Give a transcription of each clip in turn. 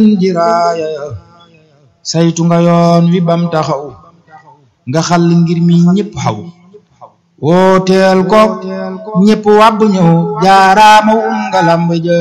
jiraaya saytu nga yoon wi bam taxaw nga xal ngir mi ñépp xaw wooteel ko ñépp wàbb ñëw jaaraama um nga lamb jë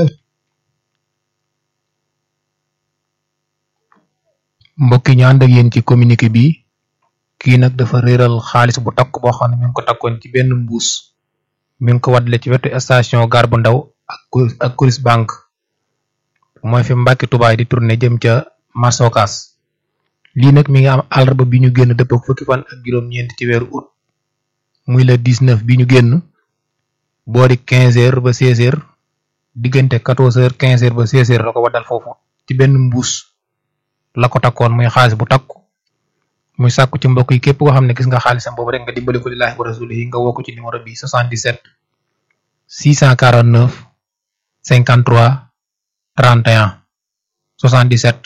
mbokk yi ñu ànd ak yéen ci communiqué bi kii nag dafa réeral xaalis bu takk boo xam ne mi ngi ko takkoon ci benn mbuus mi ngi ko waddale ci wetu station gare bu ndaw ak ak Coris banque mooy fi Mbàkke Tubaay di tourné jëm ca Masokas lii nag mi ngi am àllarba bi ñu génn dëpp ak fukki fan ak juróom-ñeent ci weeru août muy le 19 bi ñu génn boori 15 heures ba 16 heures diggante 14 heures 15 heures ba 16 heures la ko waddal foofu ci benn mbuus la ko takkoon muy xaalis bu takku muy sàkku ci mbokk yi képp koo xam ne gis nga xaalisam boobu rek nga dimbali ko lillaahi wa rasulihi nga woo ko ci numéro bi 77 649 53 31 77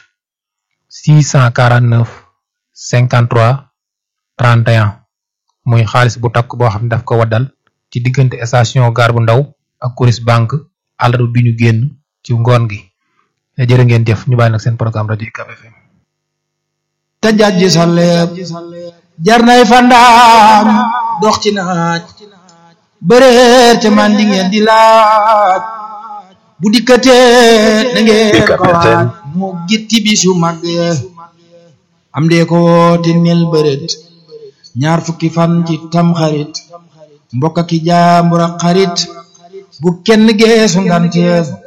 649 53 31 muy xaalis bu takk boo xam ne daf ko waddal ci diggante station gare bu ndaw ak Coris banque àllarba bi ñu génn ci ngoon gi jërë ngeen jëf ñu bàyyi nag seen programme rajo UCAB FM te jajji sa leeb jar nay fandaam dox ci naaj bëreer te man di ngeen di laaj bu dikkatee da ngeen ko waaj moo gitti bisu mag am dee ko woote nel bëreet ñaar fukki fan ci tam xarit mbokk ki jaambur ak xarit bu kenn geesu nganteef